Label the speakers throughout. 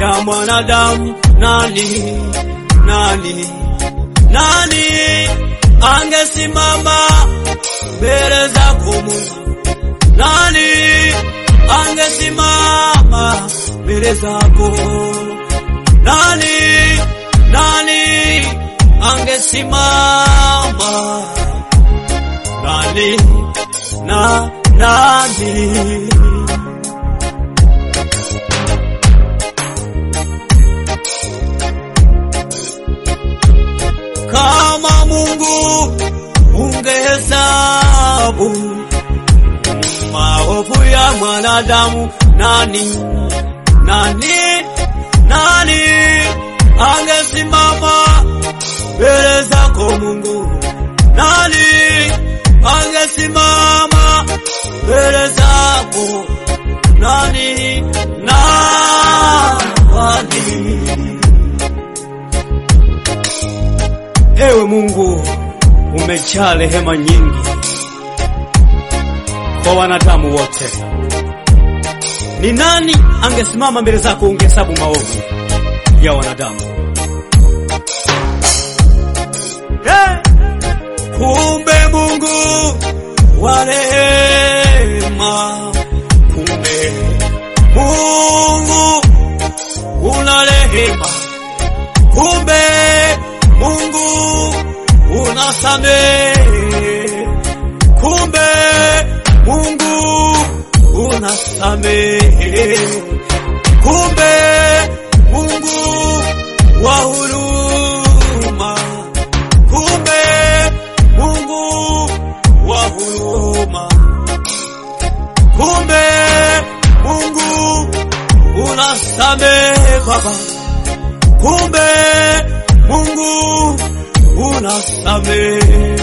Speaker 1: ya mwanadamu, nani nani nani angesimama mbele zako Mungu? Nani angesimama mbele zako? Nani nani angesimama? Nani na nani? Kama Mungu ungehesabu maovu ya mwanadamu, nani nani nani angesimama mbele zako Mungu? Nani angesimama mbele zako? Nani nani? Ewe Mungu, umejaa rehema nyingi kwa wanadamu wote. Ni nani angesimama mbele zako ungehesabu maovu ya wanadamu? Hey! Kumbe Mungu wa rehema, kumbe Mungu una rehema, kumbe Mungu unasamehe, kumbe Mungu unasamehe, kumbe Mungu wa huruma, kumbe Mungu wa huruma, kumbe Mungu unasamehe Baba, kumbe Mungu unasamehe.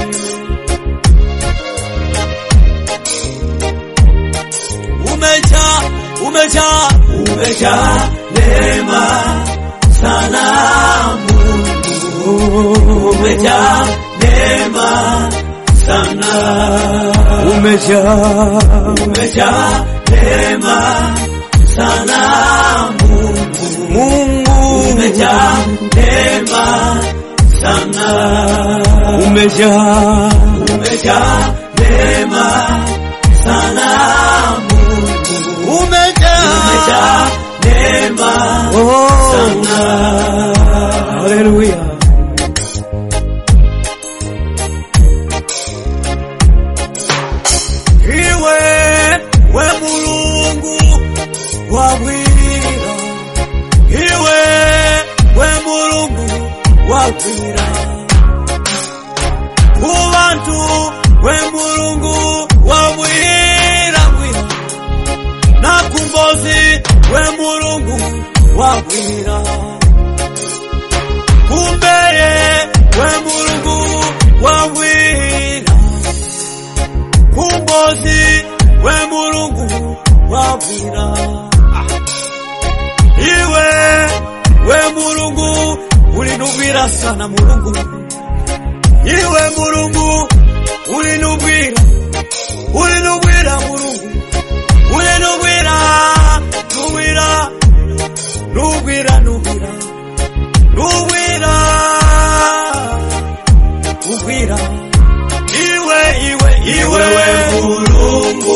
Speaker 1: Umejaa, umejaa, umejaa neema sana Mungu, umejaa neema sana, umejaa, umejaa neema sana Mungu, Mungu umejaa neema sana, umejaa, umejaa neema sana Mungu, umejaa, umejaa neema sana. Haleluya. Iwe we Mulungu wabwira, iwe we Mulungu wabwira, ku bantu we Mulungu wabwira bwira, na ku mbozi we Mulungu wabwira, kumbeye we Mulungu wabwira kumbozi we mulungu wabwira iwe we mulungu ulinubwira sana mulungu iwe mulungu ulinubwira ulinubwira mulungu ulinubwira nubwira nubwira nubwira nubwira nubwira iwe iwe iwe we mulungu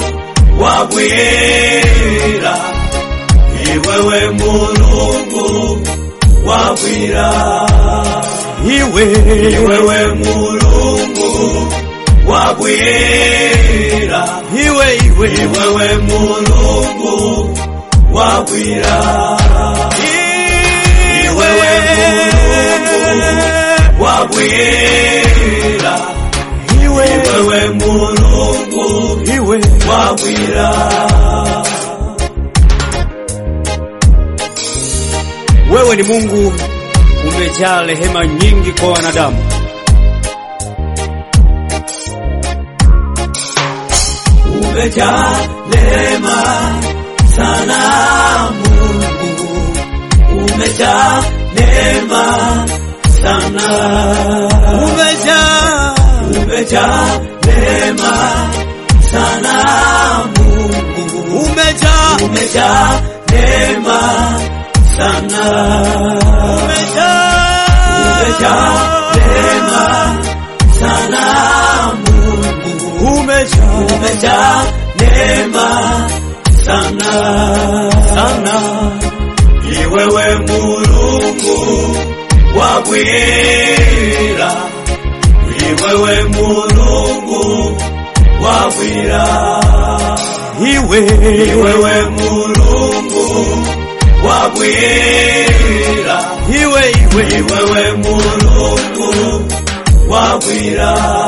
Speaker 1: wabwira iwe we mulungu wabwira iwe iwe we mulungu wabwira iwe iwe iwe we mulungu wabwira iwe we mulungu wabwira iwe wewe mulungu iwe wabwira wewe ni mungu umejaa rehema nyingi kwa wanadamu umejaa neema sana mungu umejaa neema sana umejaa umejaa neema sana Mungu umejaa umejaa neema
Speaker 2: sana
Speaker 1: umejaa
Speaker 2: umejaa neema sana Mungu
Speaker 1: umejaa
Speaker 2: umejaa neema sana
Speaker 1: sana
Speaker 2: ni wewe Mulungu wa bwira ni wewe Mulungu wa bwira
Speaker 1: iwe
Speaker 2: ni wewe Mulungu wa bwira
Speaker 1: iwe iwe
Speaker 2: ni wewe Mulungu wa bwira